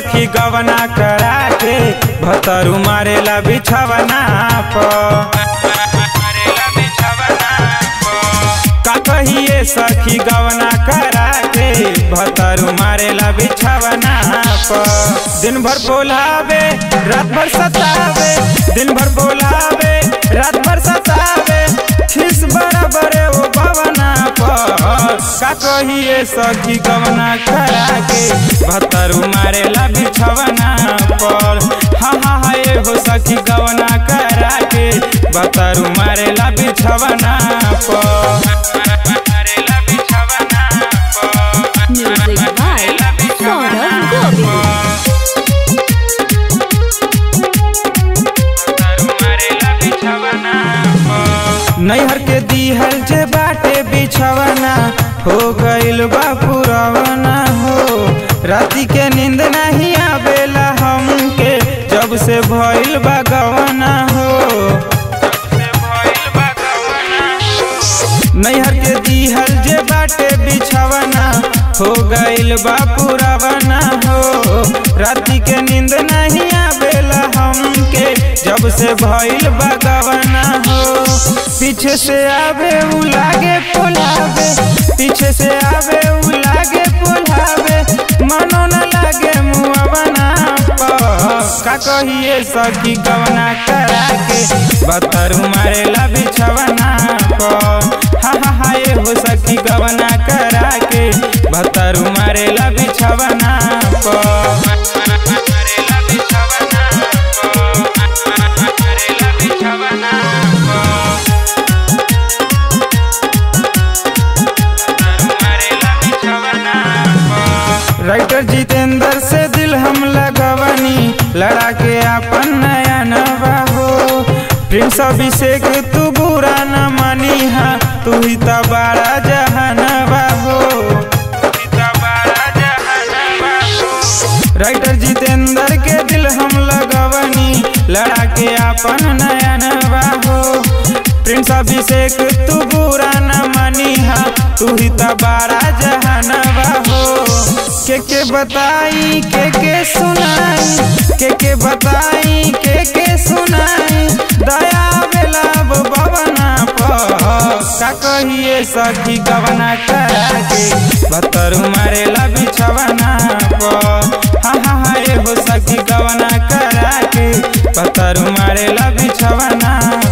सखी गवना करा के भतरू मारेला बिछवना प का कहिए सखी गवना करा के भतरू मारेला बिछवना प दिन भर बोलावे रात भर सतावे दिन भर बोलावे रात भर सतावे खिस बराबर ओ भवना पर का कहिए सखी गवना करा के भतरू मारेला बिछवना पर हा हा हा ए हो सखी गवना करा के भतरू मारेला बिछवना पर Music by Saurav Govind. नैहर के दीहल जे बाटे बिछवना हो गइल बा पुरवना हो राती के नींद नहीं आवेला हमके जब से भइल बा गवना हो नैहर के दीहल जे बाटे बिछवना हो गइल बा पुरवना हो राती के नींद नहीं आवेला हमके जब से भइल बा गवना हो पीछे से आवे उ लागे पोलावे पीछे से आवे उ लागे पोलावे मनो न लागे मुआ बना का कहिए सखी गवना करा के बतर मारेला बिछवना प हा हा हा ए हो सखी गवना करा के बतर मारेला बिछवना प राइटर जितेंद्र से दिल हम लगवनी लड़ा के अपन नया नवा हो प्रिंस अभिषेक तू बुरा न मानी हा तू ही तो बड़ा जहनवा हो राइटर जितेंद्र के दिल हम लगवनी लड़ा के अपन नया नवा हो प्रिंस अभिषेक तू बुरा न मानी हा तू ही तो बड़ा जहनवा हो के के बताई के के सुनाई के के बताई के के सुनाई दया बेला बवना प का कहिए सखी गवना करा के भतर मारेला बिछवना प हा हा हा ए हो सखी गवना करा के भतर मारेला बिछवना